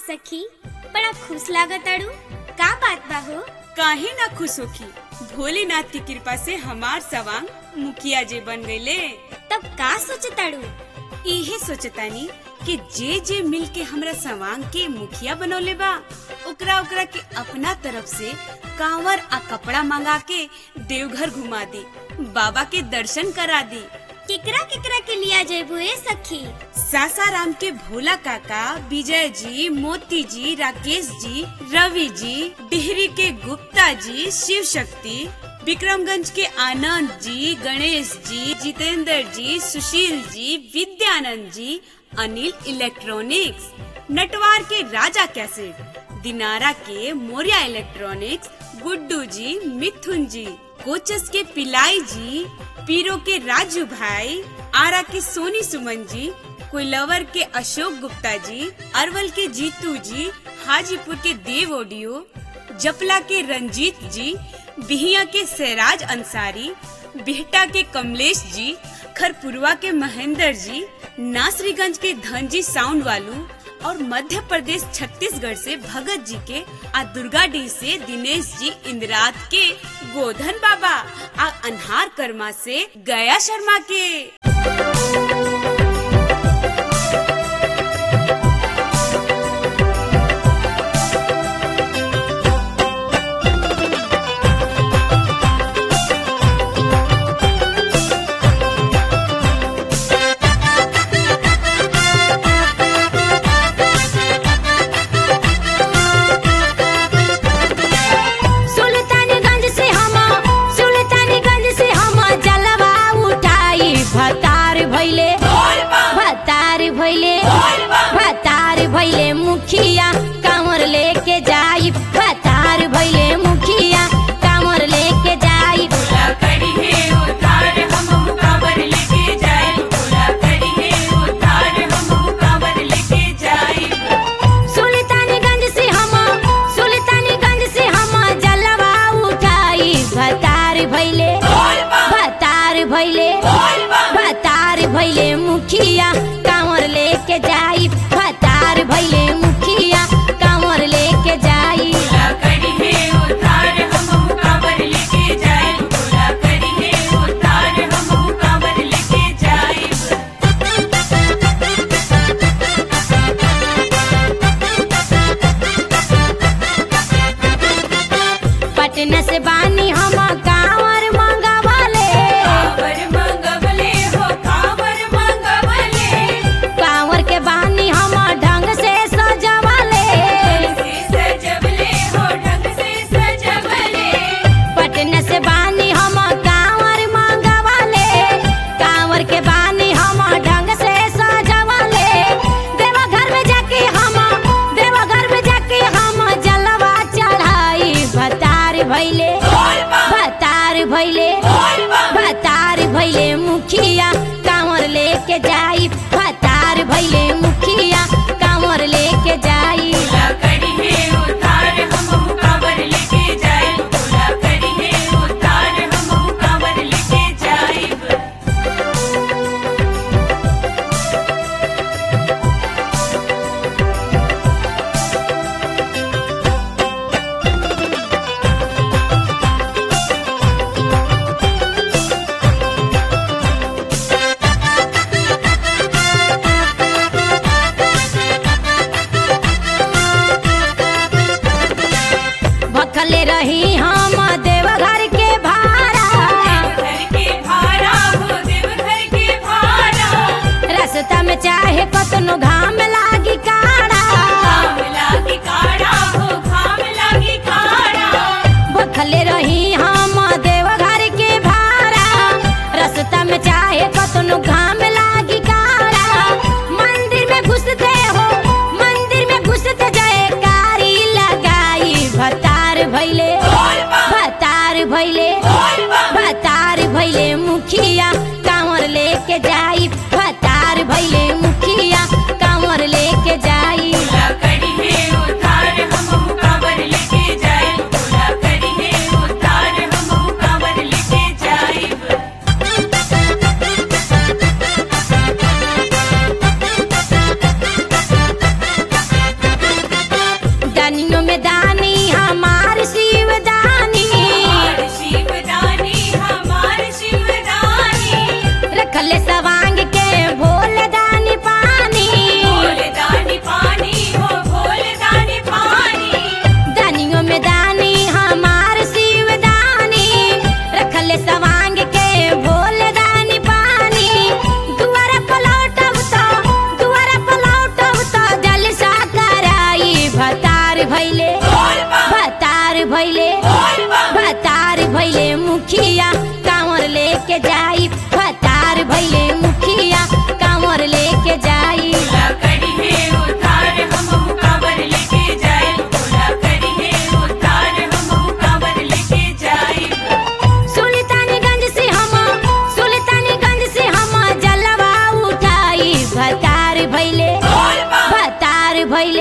सखी बड़ा खुश लागताड़ू का बात बा हो काहे ना खुश होखी भोलेनाथ की कृपा से हमार सवांग मुखिया जे बन गईले तब का सोचताड़ू इहे सोचतानी कि जे जे मिल के हमरा सवांग के मुखिया बनौले बा ओकरा ओकरा के अपना तरफ से कांवर आ कपड़ा मंगा के देवघर घुमा दी बाबा के दर्शन करा दी केकरा केकरा के लिया जेबू ए सखी सासाराम के भोला काका विजय जी मोती जी राकेश जी रवि जी डिहरी के गुप्ता जी शिव शक्ति विक्रमगंज के आनंद जी गणेश जी जितेंद्र जी सुशील जी विद्यानंद जी अनिल इलेक्ट्रॉनिक्स नटवार के राजा कैसेट दिनारा के मोरिया इलेक्ट्रॉनिक्स गुड्डू जी मिथुन जी कोचस के पिलाई जी पीरो के राजू भाई आरा के सोनी सुमन जी कोइलवर के अशोक गुप्ता जी अरवल के जीतू जी हाजीपुर के देव ओडियो जपला के रंजीत जी बिहिया के सैराज अंसारी बिहटा के कमलेश जी खरपुरवा के महेंद्र जी नासरीगंज के धनजी साउंड वालू और मध्य प्रदेश छत्तीसगढ़ से भगत जी के आ दुर्गाडीह से दिनेश जी इंदिरात के गोधन बाबा आ अनहार कर्मा से गया शर्मा के सुल्तानगंज से हम सुल्तानगंज से हम जलवा उठाई भतार भैले भतार भैले भतार भैले मुखिया कांवर लेके जाई भतार भैले मुखिया कांवर लेके जाई सुल्तानगंज से हम सुल्तानगंज से हम जलवा उठाई भतार भैले भतार भैले भतार भैले मुखिया कांवर लेके जाई भतार भैले मुखिया कांवर लेके जाई पटना से बानी हम कांवर मंगवाले कांवर के बानी हम ढंग से सजवाले पटना से बानी हम कांवर मंगवाले कांवर के बानी हम ढंग से सजवाले देवा घर में जाके हम देवा घर में जाके हम जलवा चढ़ाई भतार भैले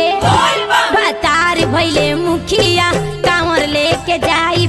बतार भैले मुखिया कांवर लेके जाई